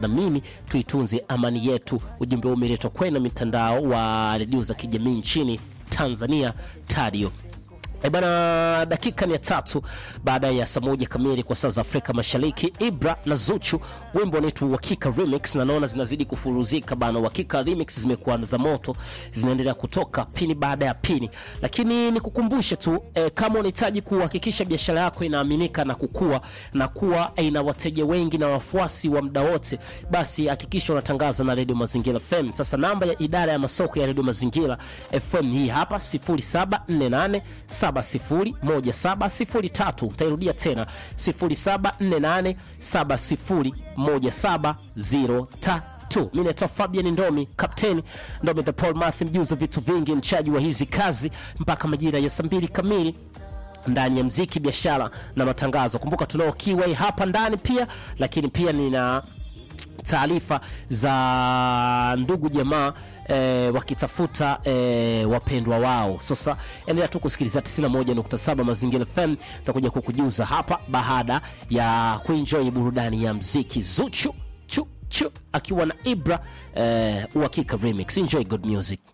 na mimi tuitunze amani yetu. Ujumbe huu umeletwa kwenu mitandao wa redio za kijamii nchini Tanzania, Tadio. E bana, dakika ni ya tatu baada ya saa moja kamili kwa saa za Afrika Mashariki. Ibra na Zuchu, wimbo unaitwa Uhakika Remix, na naona zinazidi kufuruzika bana. Uhakika Remix zimekuwa za moto, zinaendelea kutoka pini baada ya pini, lakini nikukumbushe tu e, kama unahitaji kuhakikisha biashara yako inaaminika na kukua na kuwa ina wateja wengi na wafuasi wa muda wote, basi hakikisha unatangaza na Radio Mazingira FM. Sasa namba ya idara ya masoko ya Radio Mazingira FM hii hapa 0748 701703. Utairudia tena 0748701703. Mi naitwa Fabian Ndomi, kapteni Ndomi the Paul Matthew, mjuzi vitu vingi, mchaji wa hizi kazi mpaka majira ya saa mbili kamili ndani ya mziki, biashara na matangazo. Kumbuka tunao Kiway hapa ndani pia, lakini pia nina taarifa za ndugu jamaa e, wakitafuta e, wapendwa wao. Sasa endelea tu kusikiliza 91.7 Mazingira FM, takuja kukujuza hapa baada ya kuenjoy burudani ya mziki. Zuchu chu chu akiwa na Ibra e, uhakika remix. Enjoy good music.